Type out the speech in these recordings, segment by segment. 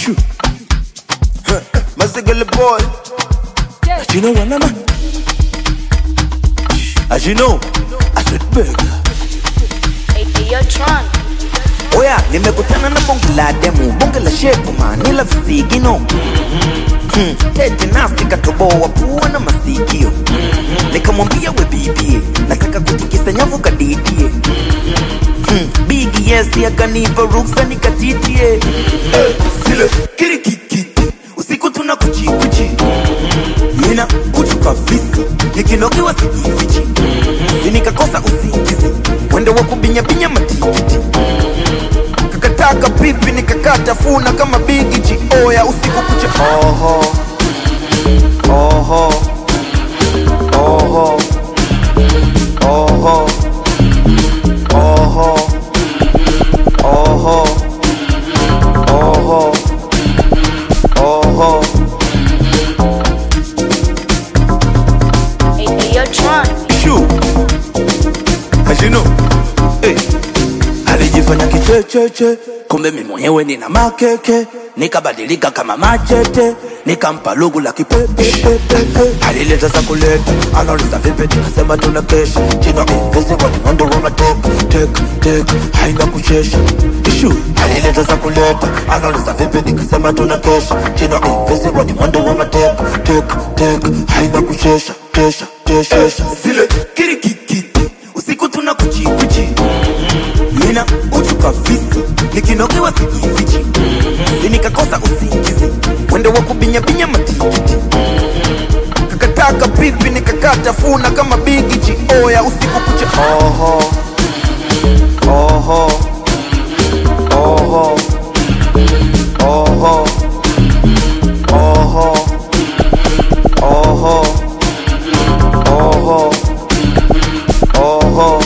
Shoo. Huh. Masigala boy. As you know, one man. As you know, I said burger. Hey, hey, yo, Tron. Oya, nimekutana na bonge la demu, bonge la shepu manila visigino Hmm, tete nasi katoboa pua na masikio nikamwambia we bibie nataka kutikisa nyavu kadidie Hmm, bigi yesi akanipa ruksa nikatitie Eh, zile kirikikiti usiku tuna kuchikuchi nina kuchuka visi nikinokiwa sijifichi sinikakosa usingizi mwendo wa kubinyabinya matikiti kakataka pipi nikakata funa kama bigiji oya usiku kucha oho oho oho oho oho oho oho oho Hey, hey, yo, Tron. Shoo. As you know, hey. alijifanya kichecheche kumbe mi mwenyewe nina makeke nikabadilika kama machete nikampa lugu la kipepepepepe alileta za kuleta anauliza vipi nikasema tuna kesha jina invisible ni mwendo wa matek tek tek haina kuchesha ishu alileta za kuleta anauliza vipi nikasema tuna kesha jina invisible ni mwendo wa matek tek tek haina kuchesha kesha kesha zile kirikikiti usiku tuna kuchikuchi mina uchuka visi nikinokiwa sijifichi sinikakosa usingizi mwendo wa kubinyabinya matikiti kakataka pipi nikakata funa kama bigiji oya usiku kucha oho oho oho oho oho oho oho oho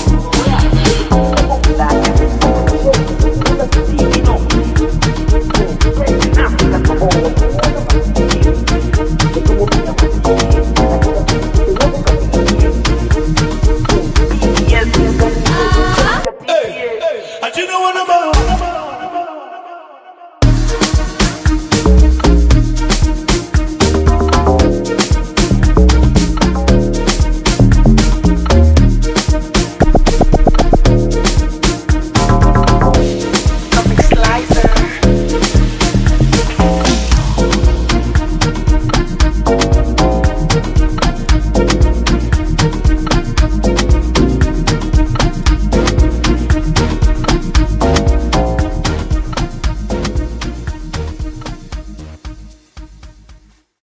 Hey, hey, I you know what I'm